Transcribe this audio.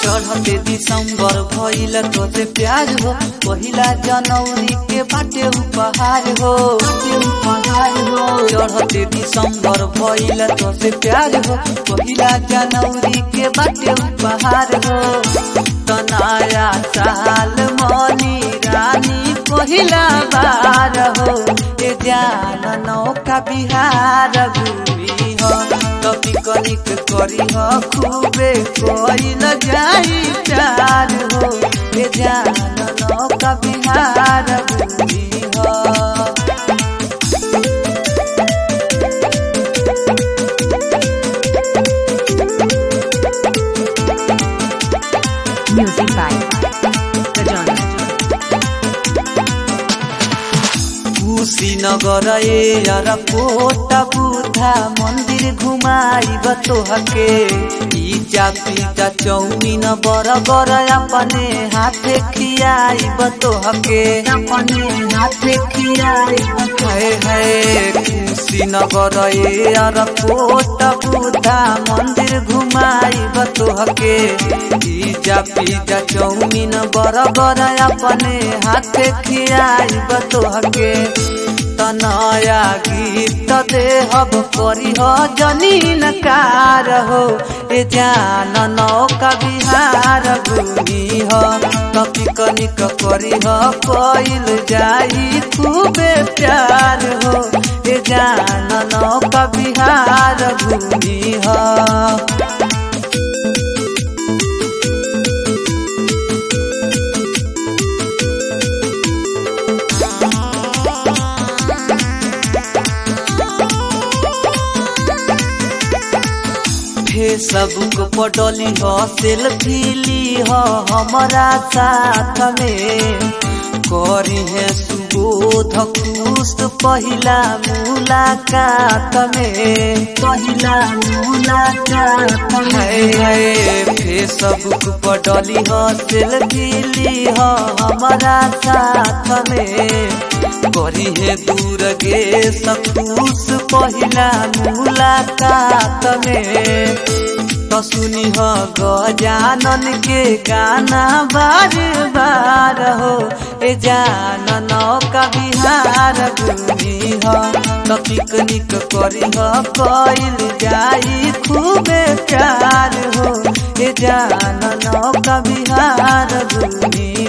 चढ़ते दिसंबर भइल तोसे प्यार हो पहिला जनवरी के बाटे उपहार हो बाटे उपहार हो चढ़ते दिसंबर भइल तोसे प्यार हो पहिला जनवरी के बाटे उपहार हो तनाया साल मनी रानी पहिला बार हो ए जान नौका बिहार घूमी हो कभी कनिक करी हो खूबे कोइल जाई प्यार हो ए जान नौका बिहार घूमी हो Music by Rajan. कुशीनगर यार कोटा बुधा मंदिर घुमाइब तोहके पिज्जा पिज्जा चौमिन बरगर अपने हाथे खियाइब तोहके अपने हाथे खियाइब है है कुशीनगर यार कोटा बुधा मंदिर घुमाइब तोहके पिज्जा पिज्जा चौमिन बरगर अपने हाथे खियाइब तोहके तनया गीत देहब करी हो जनीन कार हो ए जान नौका बिहार घूमी हो कपी कनिक करी हो कोइल जाई खूबे प्यार हो ए जान नौका बिहार घूमी हो फेसबुक पर डली हो सेल्फी ली हो हमारा साथ में करी है सुबोध खुश पहिला मुलाकात में पहिला मुलाकात में फेसबुक पर डली हो सेल्फी ली हो हमारा साथ में करी है दूर गे सखुश पहिला मुलाकात में तो सुनी हो गजानन के गाना बार बार हो ए जान नौका बिहार घूमी हो तो पिकनिक करी हो कइल जाई खूबे प्यार हो ए जान नौका बिहार घूमी